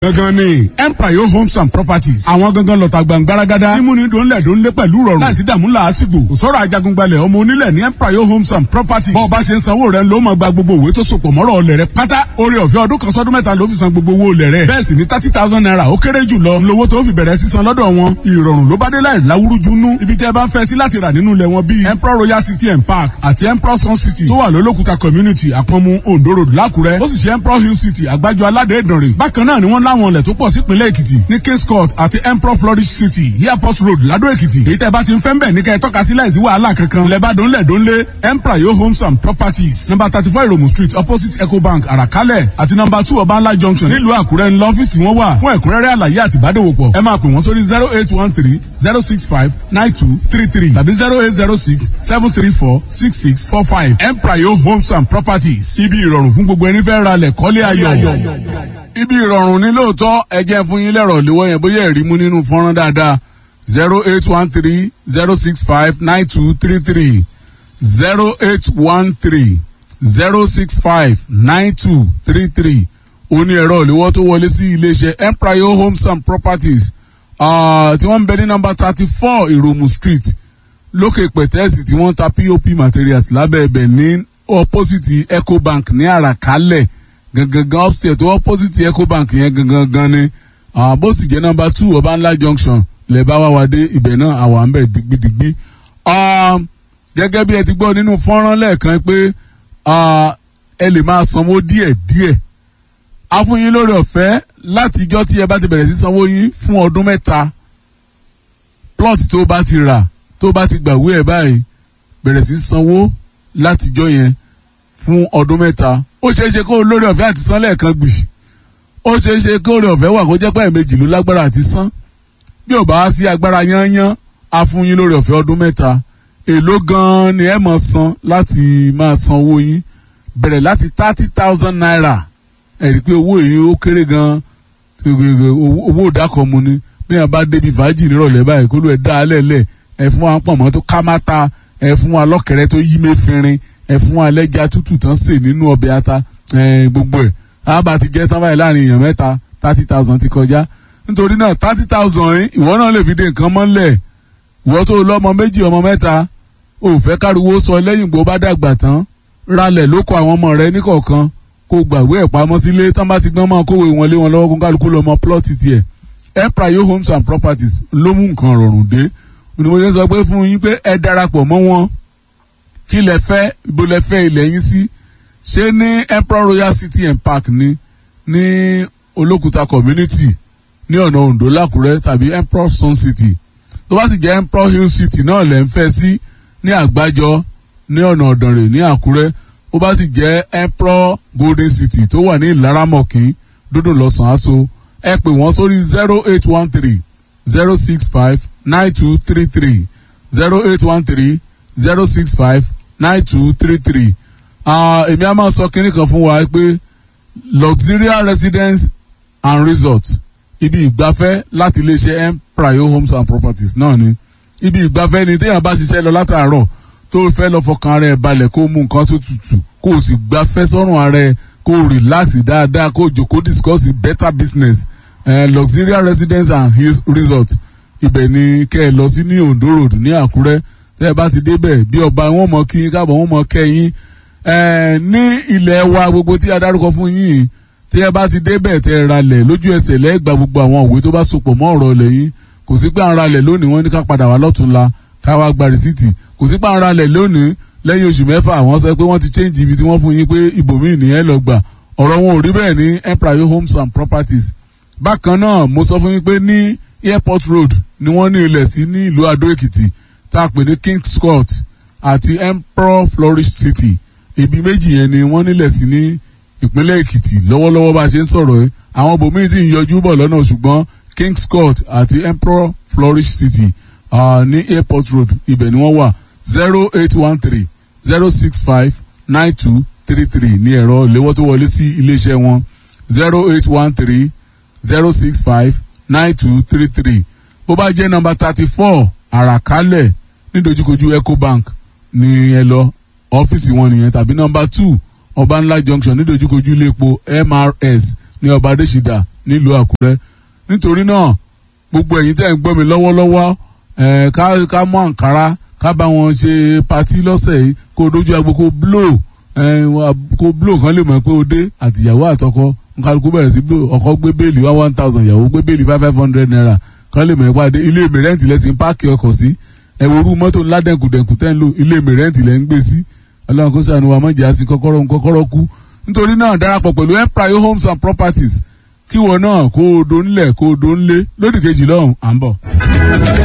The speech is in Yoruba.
gangan ni empire homes and properties àwọn gangan lọ́ta gbàngbáragádá mímúni dòńlẹ̀ dòńlé pẹ̀lú rọrùn láìsí dààmú làásìgbò kò sọ̀rọ̀ ajagungbalẹ̀ ọmọ onílẹ̀ ní empire homes and properties bọ́ọ̀ bá ṣe ń sanwó rẹ̀ ló máa gba gbogbo òwe tó sopọ̀ mọ́rọ̀ ọlẹ̀ rẹ̀ pátá orí ọ̀fẹ́ ọdún kan sọ́dún mẹ́ta ló fi san gbogbo owó olẹ̀ rẹ̀ bẹ́ẹ̀ sì ni thirty thousand naira ó kéré jù lọ lówó tó fi bẹ̀rẹ̀ sísan lọ́dọ̀ wọn ìrọ̀rùn ló bá dé láì láwúrúju nú ibi tẹ́ bá ń fẹ́ sí láti rà nínú ilẹ̀ wọn bíi emperor royal city and park àti emperor sun city tó wà lólókùta community àpọ̀nmu ondo road lákùrẹ́ ó sì ṣe emperor hill city àgbájọ aládé ìdànrè bákan náà ni wọ́n láwọn ilẹ̀ tó pọ̀ sípínlẹ̀ èkìtì ní kings court àti emperor flourish city airport road ládó èkìtì èyí tẹ́ bá ti ń fẹ́ ń bẹ̀ ní kẹ́ ẹ tọ́ka sí láìsí wàhálà kankan lẹ́bàdàn lẹ́dọ́nlé emperor yo homes and properties number thirty four iromu street opposite ecobank àràkálẹ̀ àti number two ọbańlá junction nílùú àkúrẹ́ ńlọ ọ́fíìsì wọn wà fún ẹ̀kúnrẹ́rẹ́ àlàyé àti ìbádòwòpọ̀ ẹ máa pè wọ́n sórí zero eight one three zero six five nine two three three tàbí zero eight zero six seven three four six six four five emprayo homes and properties ibi ìrọ̀rùn fún gbogbo ẹni fẹ́ ra lẹ̀ kọ́lé ayọ̀. ibi ìrọ̀rùn ní lóòótọ́ ẹ jẹ́ fún yín lẹ́rọ̀ léwọ́ yẹn bóyá ẹ̀rí mú nínú fọ́nrán dáadáa zero eight one three zero six five nine two three three zero eight one three zero six five nine two three three òní ẹ̀rọ ìléwọ́ tó wọlé sí iléeṣẹ́ emprayo homes and properties tí wọ́n ń bẹ ní nọ́mbà thirty four ìròmù street lókè pẹ̀tẹ́ẹ̀sì tí wọ́n ta pop materials lábẹ́ ẹ̀bẹ̀ ní opposite ecobank ní àràkálẹ̀ gangan upstairs tó opposite ecobank yẹn gangan gan ni bó sì jẹ́ nọ́mbà two ọbànlá junction lẹ́bàá wá wá dé ibẹ̀ náà àwa ń bẹ̀ digbidigbi. gẹ́gẹ́ bí ẹ ti gbọ́ nínú fọ́nrán lẹ́ẹ̀kan pé ẹ lè máa sanwó díẹ̀ díẹ̀ a fún yín lórí ọ̀fẹ́ látijọ́ tí ẹ bá ti bẹ̀rẹ̀ sí sanwó yín fún ọdún mẹ́ta plot tó bá ti rà tó bá ti gbàwé ẹ̀ báyìí bẹ̀rẹ̀ sí sanwó látijọ́ yẹn fún ọdún mẹ́ta ó ṣeé ṣe kó lórí ọ̀fẹ́ àti san lẹ́ẹ̀kan gbì ó ṣeé ṣe kó lórí ọ̀fẹ́ wà kó jẹ́ pé ẹ̀ẹ̀mejì ló lágbára àti san bí ò bá wá sí agbára yányán a fún yín lórí ọ̀fẹ́ ọdún mẹ́ta èló gan-an ni ẹ máa san láti máa san owó yín bẹ̀rẹ̀ láti thirty thousand naira ẹ̀rí pé owó yìí ó kéré gan-an owó ìdákọ̀mu ni bí wọn bá débi fàájì nírọ̀lẹ́ báyìí kó ló ẹ̀ dá alẹ́ lẹ̀ ẹ̀ fún wa pọ̀nmọ́ tó ká má ta ẹ̀ fún wa lọ́kẹ̀rẹ́ tó yí mẹ́fìnrin ẹ̀ fún wa lẹ́jà tútù tán sè nínú ọbẹ̀ ata gbogbo ẹ̀ àbá ti jẹ́ tán báyìí láàrin èèyàn mẹ́ta thirty thousand ti kọjá nítorí náà thirty thousand yìí ìwọ náà lè fi dé nǹkan mọ́lẹ̀ ìwọ tó lọ́mọ méjì ọmọ mẹ́ta ò fẹ́ káriwo sọ lẹ́yìn gbó bá dàgbà tán ralẹ̀ ló kọ àwọn ọmọ rẹ níkọ̀ọ̀kan kó gbàgbé ẹ̀ pamọ́ sílé tán bá ti gbọ́n mọ́ kówé wọn lé wọn lọ́wọ́ kó kálukú lọ mọ plọ́ọ̀tì tiẹ̀ empire homes and properties ló mú nǹkan rọrùn dé onímọ̀ọ́sẹ́ sọ pé fún yín pé ẹ darapọ̀ mọ́ wọn kí lẹ fẹ́ ibo lẹ fẹ́ ilẹ̀ yín sí ṣé ní emperor royal city and park ní ní olókùta community ní ọ̀nà ondo lákùrẹ́ tàbí emperor sun city tó bá sì jẹ́ emperor hill city náà lẹ́ ń fẹ́ sí ní àgbájọ ní ọ̀nà ọ̀dànrè ní àkúrẹ́ ó bá sì jẹ́ emperor golden city tó wà ní ìlaramọ̀kín dúdú lọ́sàn-án aṣọ ẹ pè wọ́n sórí zero eight one three zero six five nine two three three zero eight one three zero six five nine two three three èmi á máa sọ kínní kan fún wa pé luxurious residence and resort ibi ìgbafẹ́ láti iléeṣẹ́ empire homes and properties náà ni ibi ìgbafẹ́ ni téèyàn bá ṣiṣẹ́ lọ látàárọ̀ tó fẹ́ lọ fọkàn ara ẹ̀ balẹ̀ kó mú nǹkan tó tutù kó o sì gbafẹ́ sọ́rùn ara ẹ̀ kó o relax dáadáa kó o jòkó discuss better business uh, luxurious residence and resort ibẹ̀ ni kẹ́ ẹ lọ sí ní ondo road ní àkúrẹ́ tẹ́ ẹ bá ti débẹ̀ bí ọba wọn mọ kí káàbọ̀ wọn mọ kẹ́yìn ní ilẹ̀ wa gbogbo tí a dárúkọ fún yín tí ẹ bá ti débẹ̀ tẹ́ ẹ ralẹ̀ lójú ẹsẹ̀ lẹ́gbàá gbogbo àwọn òwe tó bá sopọ̀ mọ́ ọ̀rọ̀ lẹ́yìn kò sí pé à ń ralẹ̀ lónìí wọ́n ní ká padà wá lọ́tún la ká wá gba rìsíìtì kò sí pé à ń ralẹ̀ lónìí lẹ́yìn oṣù mẹ́fà wọ́n sọ pé wọ́n ti change ibi tí wọ́n fún yín pé ibòmíì nìyẹn lọ gbà ọ̀rọ̀ wọn ò rí bẹ́ẹ̀ ní empire homes and properties bákan náà mo sọ fún yín pé ní airport road ni wọ́n ní ilẹ̀ sí ní ìlú adó èkìtì tá a pè ní kings court àti emperor flourish city ibi méjì yẹn ni wọ́n nílẹ̀ sí ní ìpínlẹ̀ èkìtì lọ́wọ́lọ́wọ́ bá a ṣe ń sọ̀rọ̀ ẹ́ àwọn bòmíì sì ń yọjú bọ̀ lọ́nà ṣùgbọ́n kings court àti emperor flourish city uh, ní airport road ibẹ̀ ni wọ́n wà zero eight one three zero six five nine two three three ní ẹ̀rọ ìléwọ́ tó wọlé sí iléeṣẹ́ wọn zero eight one three zero six five nine two three three bó bá jẹ́ nọmba thirty four àràkálẹ̀ nídojúkojú ecobank ní ẹ lọ ọ́fíìsì wọn nìyẹn tàbí nọmba two ọbànlá junction nídojúkojú iléepo mrs ní ọba adésídà nílùú àkúrẹ́ nítorí náà gbogbo ẹ̀yin tẹ́ ń gbọ́ mi lọ́wọ́lọ́wọ́ ẹ̀ ká ká mú àǹkárá ká bá wọn ṣe patí lọ́sẹ̀ yìí kó dojú agbo kó blow ẹ̀ kó blow kan lè mọ̀ pé o dé àtìyàwó àtọkọ nkálukú bẹ̀rẹ̀ sí blow ọkọ gbé bẹ́ẹ̀lì one one thousand ìyàwó gbé bẹ́ẹ̀lì five five hundred naira kan lè mọ̀ ẹ́ pàdé ilé mi rẹ́ǹtì lẹ́sìn páàkì ọkọ̀ sí ẹ̀wòrú mọ́tò ńlá dẹ̀kùdẹ̀kù tẹ́ ń lò ilé mi rẹ́ǹtì lẹ́ ń gbé sí ọlọ́run kó sànù wa mọ̀jà sí kọ́kọ́rọ́ kọ́kọ́rọ́ kú nítorí náà darapọ̀ pẹ̀lú empire homes and properties kí wọn náà kó o do nílẹ̀ kó o do nílé lódì kejì lọ́hùn à ń bọ̀.